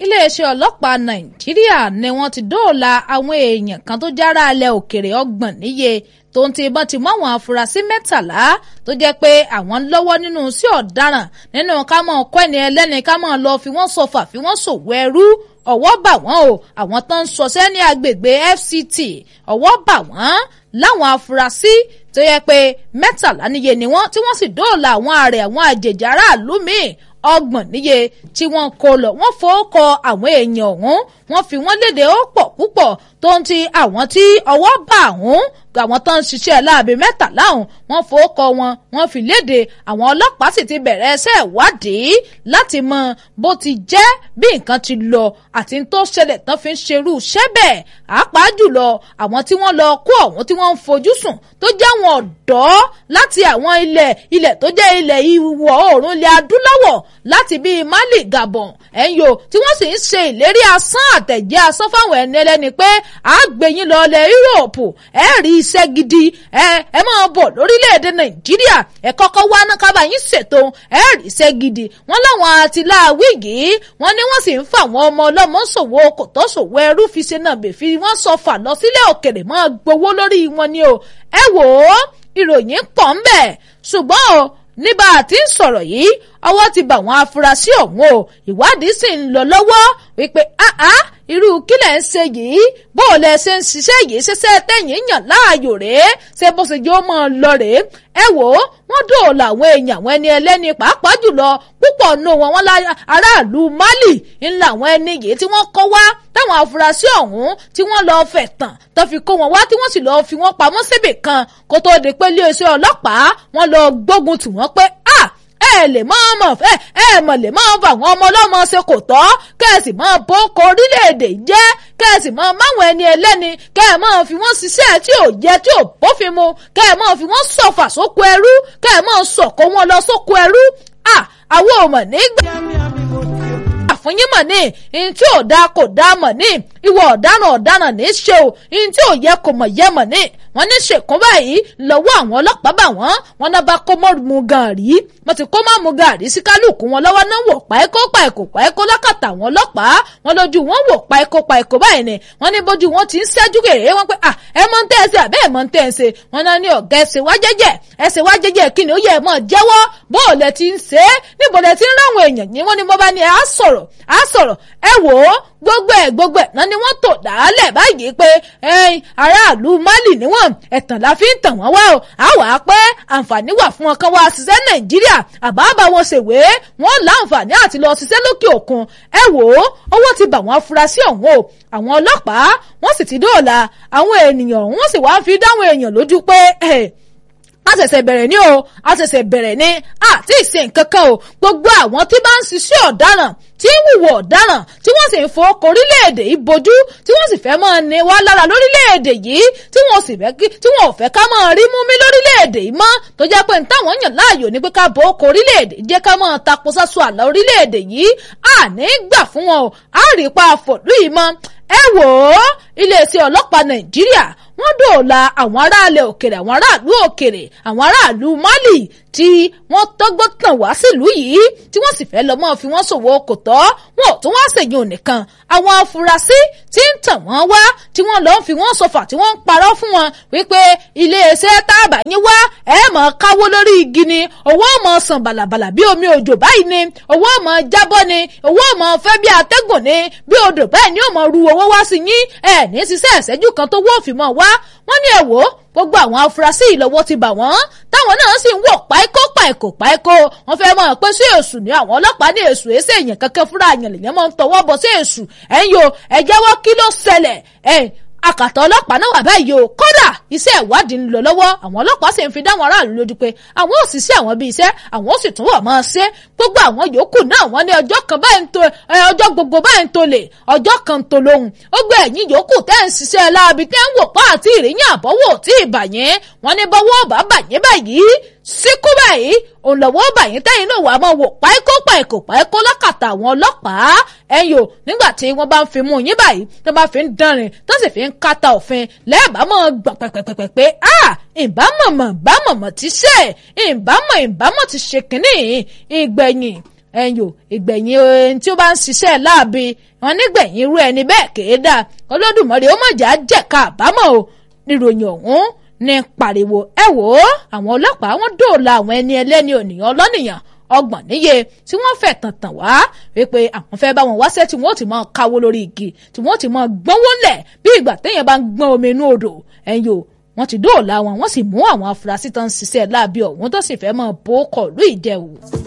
iléeṣẹ́ ọlọ́pàá nàìjíríà ni wọ́n ti dóòlà àwọn èèyàn kan tó jára alẹ́ òkèrè ọgbọ̀n níye tó ń ti ìbọn ti mú àwọn afurasí mẹ́tàlá tó jẹ́ pé àwọn lọ́wọ́ nínú sí ọ̀daràn nínú ká mọ̀ ọkọ ẹni ẹlẹ́ni ká mọ̀ lọ fi wọ́n sọfà fi wọ́n ṣòwò ẹrú ọwọ́ bà wọ́n o àwọn tó ń ṣọṣẹ́ ní agbègbè FCT ọwọ́ bà wọ́n láwọn afurasí tó yẹ pé mẹ́tàlá níye ni wọ́n tí wọ́n sì dóòlà àwọn ààrẹ àwọn àjèjì aráàlú míì ọgbọ̀n níye tí wọ́n kó lọ wọ́n fowókọ àwọn èèyàn ọ̀hún wọ́n fi wọ́n léde ó pọ̀ púpọ̀ tó ń ti àwọn tí ọwọ́ bà ọ̀hún àwọn tó ń ṣiṣẹ́ láabi mẹ́tàlá ọ̀hún wọ́n fowókọ wọn wọ́n fi léde àwọn ọlọ́pàá sì ti bẹ̀rẹ̀ ẹsẹ̀ ìwádìí láti mọ bó ti jẹ́ bí nǹkan ti lọ àti tó ṣẹlẹ̀ tán fi ń ṣerú iṣẹ́ bẹ́ẹ̀ àápàá jùlọ àwọn tí wọ́n lọ kó ọ̀hún tí wọ́n ń fojú sùn tó jẹ́ àwọn ọ̀dọ́ láti àwọn ilẹ̀ ilẹ̀ tó jẹ́ ilẹ̀ ìwọ̀ oòrùn ilẹ̀ adúláwọ̀ láti bíi Mali Gabon ẹ̀yọ́ tí wọ́n sì ń ṣe ìlérí asán àtẹ̀jẹ́ asán fáwọn ẹni ẹlẹ́ni pé àgbẹ̀yìn lọ ilẹ̀ Yúróòpù ẹ̀ rí iṣẹ́ gidi ẹ ẹ máa bọ̀ lórílẹ̀‐èdè Nàìjíríà ẹ kọ́kọ́ wá náà kábà yín ṣètò ẹ̀ rí iṣẹ́ gidi wọ́n láwọn àtìláàwí yìí wọ́n ní wọ́n sì ń fa àwọn ọmọ ọlọ́mọ ṣòwò kòtò ṣòwò ẹrú fi ṣe náà bèfi wọ́n sọ fà lọ sílẹ̀ òkèrè máa gbowó lórí wọn ni o ẹ wò ó ìròyìn pọ̀ ń bẹ̀ ṣùgbọ́n o níbà tí ń sọ̀rọ̀ yìí ọwọ́ ti bà wọ́n afurasí ọ̀hún o ìwádìí sì ń lọ lọ́wọ́ wípé áá irú kílẹ̀ ń ṣe yìí bó o lẹ ṣe ń ṣiṣẹ́ yìí ṣiṣẹ́ tẹ̀yìn yàn láàyò rèé ṣé bó ṣe jẹ́ ó mọ̀ ọ́ lọ rèé ẹ wò ó wọ́n dóòlà àwọn èèyàn àwọn ẹni ẹlẹ́ni pàápàá jùlọ púpọ̀ nù wọn wọn aráàlú Mali ńlá àwọn ẹni yìí tí wọ́n kọ́ wá táwọn afurasí ọ̀hún tí wọ́n lọ́ọ́ fẹ̀ tàn tó fi kó wọn wá tí wọ́n sì lọ́ọ́ fi wọ́n pamọ́ síbì kan kó tóó di pé iléeṣẹ́ ọlọ́pàá wọ́n lọ́ọ́ gbógun tì wọ́n pé ah ẹ lè mọ ọmọ ẹ ẹ mọ lè mọ bá àwọn ọmọ ọlọ́mọ ṣe kò tọ́ kẹ́sì mọ bókọ orílẹ̀-èdè jẹ́ kẹ́sì mọ máwọn ẹni ẹlẹ́ni kẹ́ ẹ mọ fi wọ́n ṣiṣẹ́ tí ò yẹ tí ò bófin mu kẹ́ ẹ mọ fi wọ́n sọ̀fà sóko ẹrú kẹ́ ẹ mọ sọ̀kò wọn lọ sóko ẹrú à àwọn ò mọ̀ nígbà àfúnyín mọ̀ ní ihun tí ò dáa kò dáa mọ̀ ní ìwọ ọ̀daràn ọ̀daràn ní í ṣe o ihun tí ò yẹ kò mọ̀ yẹ mọ̀ ní wọ́n ní ṣèkún báyìí lọ́wọ́ àwọn ọlọ́pàá bá wọ́n wọ́n náà bá kó mọ́ mu gàárì wọ́n ti kó mọ́ mu gàárì sí kálukú wọn lọ́wọ́ náà wò páíkó páíkó páíkó lákàtà àwọn ọlọ́pàá wọn lójú wọn wò páíkó páíkó báyìí ni wọ́n ní bójú wọn ti ń ṣẹ́jú gèrè wọ́n pé ẹ mọ̀ ń tẹ́ ẹ ṣe àbẹ́ ẹ mọ̀ ń tẹ́ ẹ ṣe wọ́n náà ní ọ̀gá ẹsẹ̀ wá jẹ́jẹ́ ẹsẹ̀ wá jẹ́jẹ́ kí ni ó yẹ ẹ mọ̀ jẹ́wọ́ bó o lẹ ti ń ṣe é níbo lẹ ti ń ráwọn èèyàn yìí wọ́n ní mo bá ní á sọ̀rọ̀ á sọ̀rọ̀ ẹ wò ó gbogbo ẹ gbogbo ẹ náà ni wọ́n tò dálẹ̀ báyìí pé ẹ̀yin aráàlú Mali níwọ̀n ẹ̀tàn la fi ń tàn wọ́n wá o á wà á pé àǹfààní wà fún ọkàn wa ṣiṣẹ́ Nàìjíríà àbábà wọn ṣèwé wọn láǹfààní àti lọ ṣiṣẹ́ lókè òkun ẹ wò ó owó ti bà wọ́n afurasí ọ̀hún o àwọn ọlọ́pàá wọ́n sì ti dóòlà àwọn ènìyàn ọ̀hún wọ́n sì wá fi dáwọn èèyàn lójú pé a ṣẹ̀ṣẹ̀ bẹ̀rẹ̀ ní o a ṣẹ̀ṣẹ̀ bẹ̀rẹ̀ ní àti ìṣe nǹkan kan o gbogbo àwọn tí bá ń ṣiṣẹ́ ọ̀daràn tí ń wùwọ̀ ọ̀daràn tí wọ́n sì ń fọwọ́kọ orílẹ̀-èdè yìí bojú tí wọ́n sì fẹ́ máa ní wá lára lórílẹ̀-èdè yìí tí wọ́n sì fẹ́ kí tí wọ́n ò fẹ́ ká máa rí mú mi lórílẹ̀-èdè yìí mọ́ tó jẹ́ pé táwọn yàn láàyò ní pé ká bọ́ ọkọ̀ orílẹ̀-èdè jẹ́ ká máa tapo sáṣọ àlà orílẹ̀-èdè yìí àní gbà fún wọn o á rí pa àfọ̀lú yìí mọ́ ẹ wò ó iléeṣẹ́ ọlọ́pàá Nàìjíríà wọ́n dòòlà àwọn aráàlẹ̀ òkèrè àwọn aráàlú òkèrè àwọn aráàlú Mali tí wọ́n tọ́gbọ́n tàn wá sílùú yìí tí wọ́n sì fẹ́ lọ mọ́ fi wọ́n ṣòwò kò tọ́ wọn ò tún wá ṣèyí ònìkan àwọn afurasí tí ń tàn wọ́n wá tí wọ́n lọ fi wọ́n sọfà tí wọ́n ń parọ́ fún wọn wípé iléeṣẹ́ táàbà yín wá ẹ mọ̀ káwó lórí igi ni owó mọ̀ sàn bàlàbàlà bí omi òjò báyìí ni owó mọ̀ jábọ́ ni owó mọ̀ fẹ́ bí atẹ́gùn ni bí odò báyìí ni ó mọ̀ ru owó wá sí yín ẹ̀ ní ṣiṣẹ́ ìṣẹ́jú kan tó wọ́ọ̀fì mọ̀ wá wọ́n ní ẹ̀ wò ó gbogbo àwọn afurasí ìlọ́wọ́ ti bà wọ́n táwọn náà sì ń wò páíkó páíkó páíkó wọ́n fẹ́ mọ̀ pé sí èṣù ní àwọn ọlọ́pàá ní èṣù èsì èèyàn kankan fúnra àyàn lèyàn máa ń tọwọ́ bọ̀ sí èṣù ẹ̀yin o ẹ jẹ́wọ́ kí ló ṣẹlẹ̀ ẹ̀ akàtà ọlọ́pàá náà wà báyìí o kódà iṣẹ́ ìwádìí ń lọ lọ́wọ́ àwọn ọlọ́pàá sì ń fi dáwọn aráàlú lójú pé àwọn ò sì sí àwọn bíi iṣẹ́ àwọn ò sì tún wà máa ṣe gbogbo àwọn yòókù náà wọ́n ní ọjọ́ kan báyìí ń to ọjọ́ gbogbo báyìí ń to lè ọjọ́ kan ń to lóhùn ó gbé ẹ̀yìn yòókù tẹ́ ń ṣiṣẹ́ láabi tẹ́ ń wò pa àti ìrìyìn àbọ̀wò tí ì bàyẹn wọ́n ní bọ́wọ́ bá bàyẹn báyìí síkú báyìí òun lọ́wọ́ bàyín tẹ́yìn náà wà á máa wò páíkó páíkó páíkó lákàtà àwọn ọlọ́pàá ẹ̀yìn o nígbà tí wọ́n bá ń fi mú yín báyìí tó bá fi ń dánrin tó sì fi ń kàtà òfin lẹ́ẹ̀bá mọ̀ gbà pẹ̀pẹ̀pẹ̀pẹ̀ pé a ìbámọ̀mọ̀ ìbámọ̀mọ̀ ti ṣe ìbámọ̀ ìbámọ̀ ti ṣe kínní ìgbẹ̀yìn ẹ̀yìn ìgbẹ̀yìn ẹni tí ó bá ń ṣiṣẹ́ láàbì wọn nígbẹ̀yìn irú ẹni bẹ́ẹ̀ kéé dáa Olódùmarè ó mọ̀jà jẹ̀ka àbámọ̀ o níròyìn ọ̀hún ní pariwo ẹ wò ó àwọn ọlọ́pàá wọn dóòlà àwọn ẹni ẹlẹ́ni ònìyàn ọlọ́nìyàn ọgbọ̀n níye tí wọ́n fẹ́ tàn tàn wá wípé àwọn fẹ́ bá wọn wáṣẹ́ tí wọ́n ti máa káwó lórí igi tí wọ́n ti máa gbọ́nwó lẹ̀ bí ìgbà téèyàn bá ń gbọ́n omi inú odò ẹ̀yìn o wọ́n ti dóòlà wọn wọ́n sì mú àwọn afurasí tó ń ṣiṣẹ́ láabi ọ̀hún tó sì fẹ́ máa bó kọ̀ọ̀lú ìdẹ̀wò.